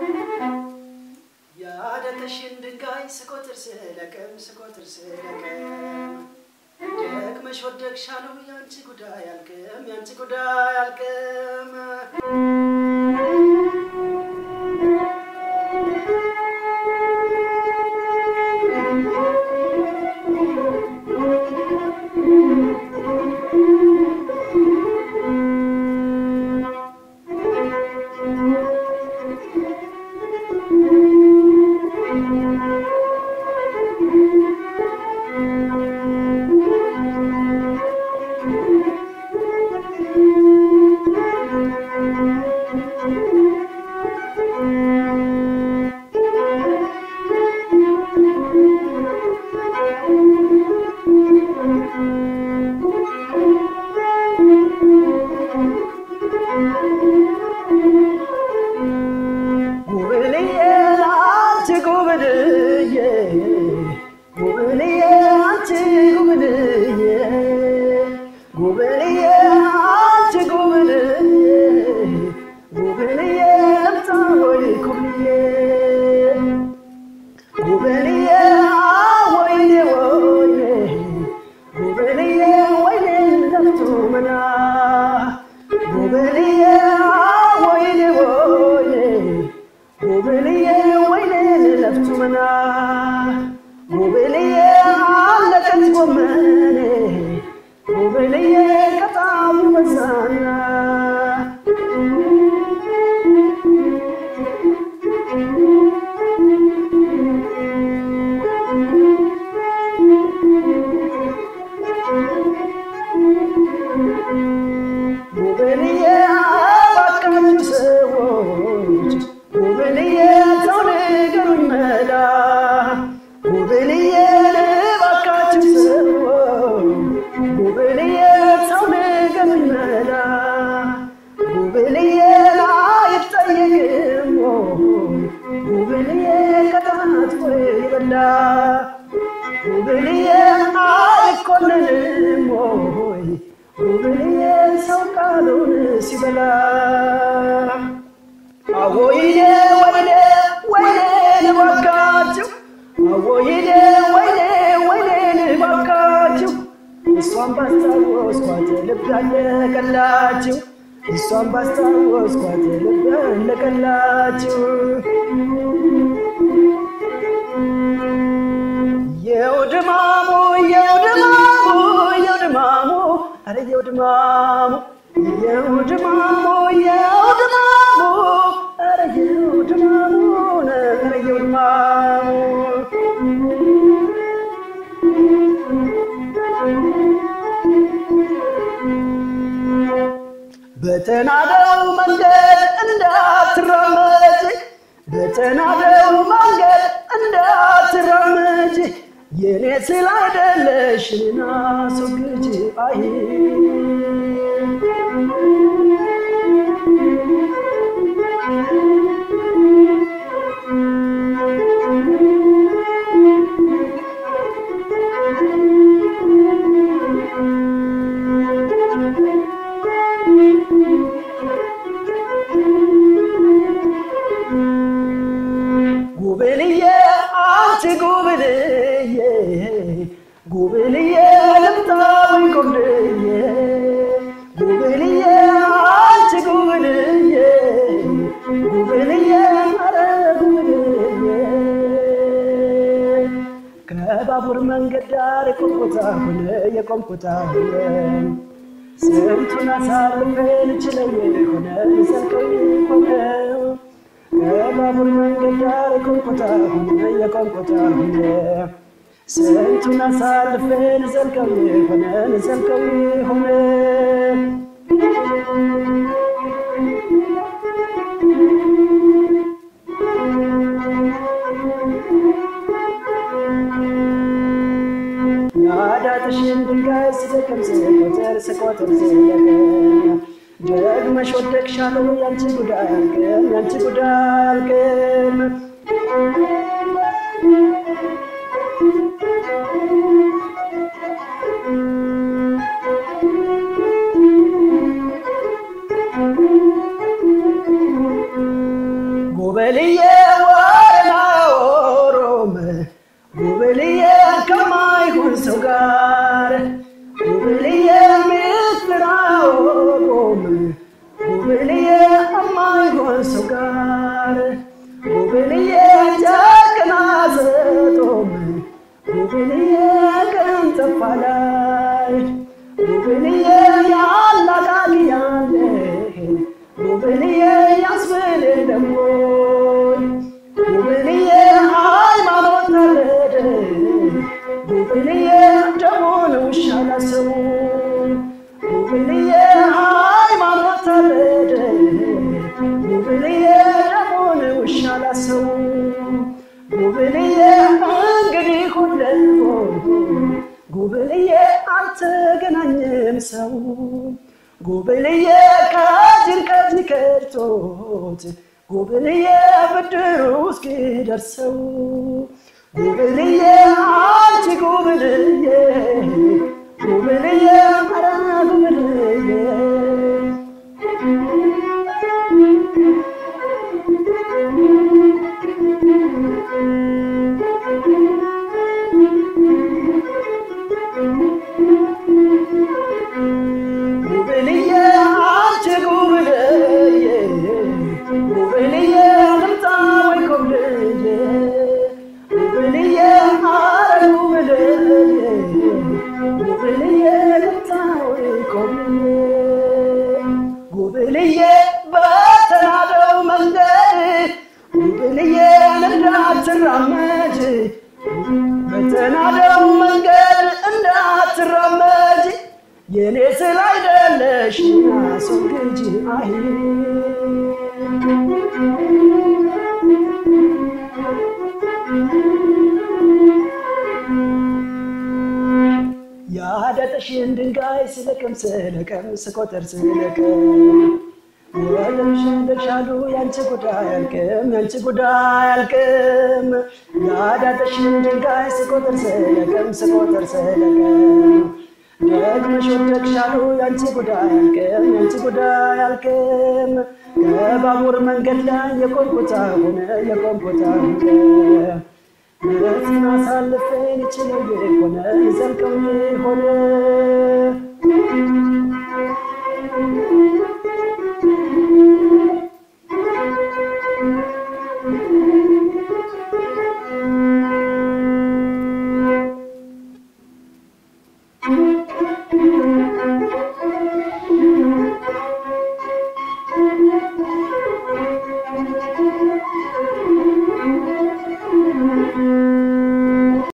ያደተሽን ድንጋይ ስቆጥር ስለቅም ስቆጥር ስለቅም ደግመሽ ወደቅሻሉ ያንቺ ጉዳይ አልቅም ያንቺ ጉዳይ አልቅም ጉብልዬ አንቺ ጉብልዬ ጉብልዬ አንቺ ጉብልዬ ጉብልዬ አንቺ ጉብልዬ ጉብልዬ እምጣ ወይ ጉብልዬ ጉብልዬ ወይኔ ወይኔ ጉብልዬ ወይኔ ለፍቶ መና ጉብልዬ ወይኔ ወይኔ ጉብልዬ ወይኔ ለፍቶ መና ጉብልዬ አለቀች ጎመኔ ጉብልዬ በጣም በዛና ጉብልዬ ባካችሁ ሰዎች ጉብልዬ ሰው ንገሩኝ መላ ጉብልዬ ባካችሁ ሰዎች ጉብልዬ ሰው ንገሩኝ መላ ጉብልዬ አይጠየቅም ወይ ጉብልዬ ቅጣት ወይ በላ ጉብልዬ አይኮነንም ወይ ጉብልዬ ሰው ቃሉን ሲበላ አወይኔ ወይኔ ወይኔ ልባካችሁ አወይኔ ወይኔ ወይኔ ልባካችሁ እሷን ባስታወስኳት ልብ ያለቀላችሁ እሷን ባስታወስኳት ልብ ያለቀላችሁ የውድማሙ የውድማሙ የውድማሙ አረ የውድማሙ የውድማሙ የውድማሙ አረ የውድማሙ አረ የውድማሙ በተናደው መንገድ እንዳትራመድ በተናደው መንገድ እንዳትራመድ የኔ ስላይደለሽ እኔን አስወግጅ አይ ጉብልዬ አንቺ ጉብልዬ ጉብልዬ ልምጣ ወይ ጉብልዬ ጉብልዬ አንቺ ጉብልዬ ጉብልዬ ኧረ ጉብልዬ ከባቡር መንገድ ዳር የቆምኩት አሁን የቆምኩት አሁን ስንቱን አሳልፈን ችለኝ ሆነ ሰልከኝ ሆነ ከባቡር መንገድ ዳር የቆምኩት አሁን የቆምኩት አሁን ስንቱን አሳልፈን ዘልቀው ሆነን ዘልቀው ሆነ ናዳትሽን ድንጋይ ስደቅም ስቆጥር ስቆጥር ዘለቀ ደግመሽ ወደቅሻለሁ ያንቺ ጉዳይ አልቅም ያንቺ ጉዳይ አልቅም ጉብልዬ ወረና ኦሮም ጉብልዬ ከማይሆን ሰው ጋር ጉብልዬ ምስጥራ ኦሮም ጉብልዬ ከማይሆን ሰው ጋር ጉብልዬ ጨክና ዘጦም ጉብልዬ ቀን ጠፋ ላይ ጉብልዬ ያላቃል ያለህ ጉብልዬ ያስብል ደሞይ ጉብልዬ ሃይማኖት ታረደ ጉብልዬ ደሞን ውሻ ላሰው ጉብልዬ ሃይማኖት ታረደ ጉብልዬ ደሞን ውሻ ላሰው ጉብልዬ እንግዲህ ሁለቦ ጉብልዬ አልተገናኘም ሰው ጉብልዬ ከጅን ከጅን ከድቶት ጉብልዬ ብድሩ እስኪደርሰው ጉብልዬ አንቺ ጉብልዬ ጉብልዬ ኧረ ጉብልዬ ጉብልዬ አንቺ ጉብልዬ ጉብልዬ ልምጣ ወይ ኮብልዬ ጉብልዬ አረ ጉብልዬ ጉብልዬ ልምጣ ወይ ኮብልዬ ጉብልዬ በተናደው መንገድ ጉብልዬ እንዳትራመድ በተናደው መንገድ እንዳትራመድ የኔ ስላይደለሽ አስወግጅ አይ ያዳጠሽን ድንጋይ ስለቅም ስለቅም ስቆጥር ስለቅም ወለምሽን ደርሻሉ ያንቺ ጉዳይ አልቅም ያንቺ ጉዳይ አልቅም ያዳጠሽን ድንጋይ ስቆጥር ስለቅም ስቆጥር ስለቅም ደግመሽ ወደቅሻሉ ያንቺ ጉዳይ አልቅም ያንቺ ጉዳይ አልቅም ከባቡር መንገድ ላይ የቆምኩታ ሆነ የቆምኩታ ሆነ ምረትን አሳልፌን ይችለው የሆነ ዘልቀው የሆነ